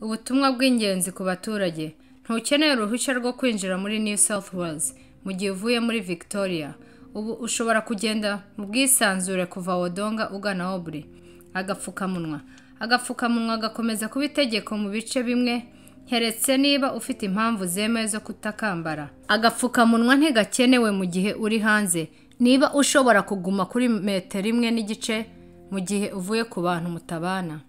ubutumwa bw'ingenzi ku baturage ntukeneye uruhushya rwo kwinjira muri new south wales mu gihe uvuye muri victoria ubu ushobora kugenda mu bwisanzure kuva wodonga ugana obure agapfukamunwa agapfukamunwa gakomeza kuba itegeko mu bice bimwe heretse niba ufite impamvu zemewe zo kutakambara agapfukamunwa ntigakenewe mu gihe uri hanze niba ushobora kuguma kuri metero imwe n'igice mu gihe uvuye ku bantu mutabana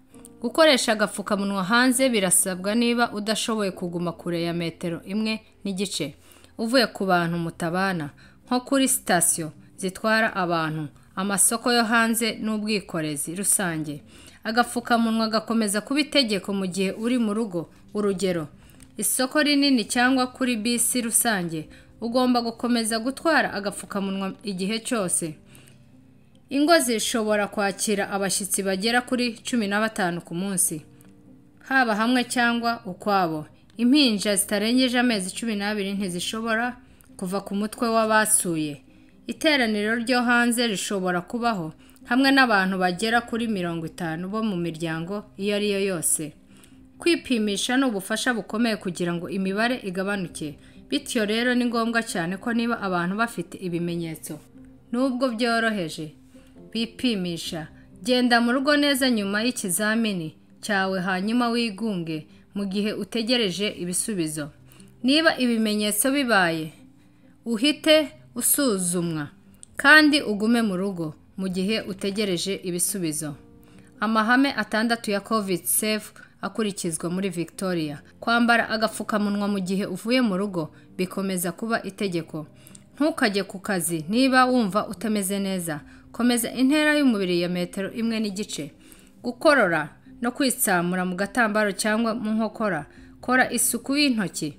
gukoresha agapfukamunwa hanze birasabwa niba udashoboye kuguma kure ya metero imwe n'igice uvuye ku bantu mutabana nko kuri sitasiyo zitwara abantu amasoko yo hanze n'ubwikorezi rusange agapfukamunwa gakomeza kuba itegeko mu gihe uri mu rugo urugero isoko rinini cyangwa kuri bisi rusange ugomba gukomeza gutwara agapfukamunwa igihe cyose ingo zishobora kwakira abashyitsi bagera kuri cumi na batanu ku munsi haba hamwe cyangwa ukwabo impinja zitarengeje amezi cumi n'abiri ntizishobora kuva ku mutwe w'abasuye iteraniro ryo hanze rishobora kubaho hamwe n'abantu bagera kuri mirongo itanu bo mu miryango iyo ari yo yose kwipimisha ni ubufasha bukomeye kugira ngo imibare igabanuke bityo rero ni ngombwa cyane ko niba abantu bafite ibimenyetso nubwo byoroheje bipimisha genda mu rugo neza nyuma y'ikizamini cyawe hanyuma wigunge mu gihe utegereje ibisubizo niba ibimenyetso bibaye uhite usuzumwa kandi ugume mu rugo mu gihe utegereje ibisubizo amahame atandatu ya covid safe akurikizwa muri victoria kwambara agapfukamunwa mu gihe uvuye mu rugo bikomeza kuba itegeko ntukajye ku kazi niba wumva utameze neza komeza intera y'umubiri ya metero imwe n'igice gukorora no kwitsamura mu gatambaro cyangwa mu nkokora kora isuku y'intoki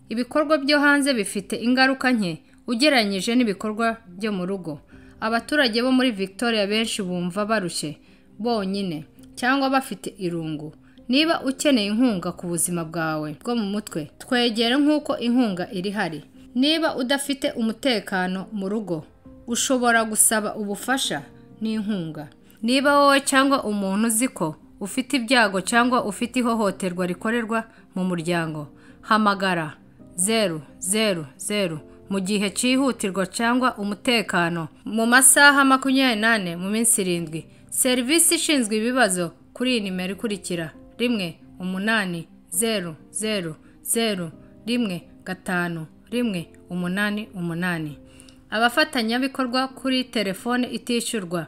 ibikorwa byo hanze bifite ingaruka nke ugereranyije n'ibikorwa byo mu rugo abaturage bo muri victoria benshi bumva barushye bonyine cyangwa bafite irungu niba ukeneye inkunga ku buzima bwawe bwo mu mutwe twegere nk'uko inkunga iri hari niba udafite umutekano mu rugo ushobora gusaba ubufasha n'inkunga niba wowe cyangwa umuntu uzi ko ufite ibyago cyangwa ufite ihohoterwa rikorerwa mu muryango hamagara zeru zeru zeru mu gihe cyihutirwa cyangwa umutekano mu masaha makumyabiri n'ane mu minsi irindwi serivisi ishinzwe ibibazo kuri iyi nimero ikurikira rimwe umunani zeru zeru zeru rimwe gatanu rimwe umunani umunani abafatanyabikorwa kuri telefone itishyurwa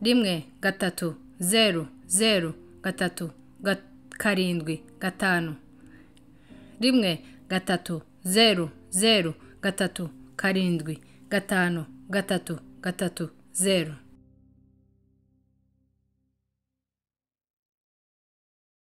rimwe gatatu zeru zeru gatatu karindwi gatanu rimwe gatatu zeru zeru gatatu karindwi gatanu gatatu gatatu zeru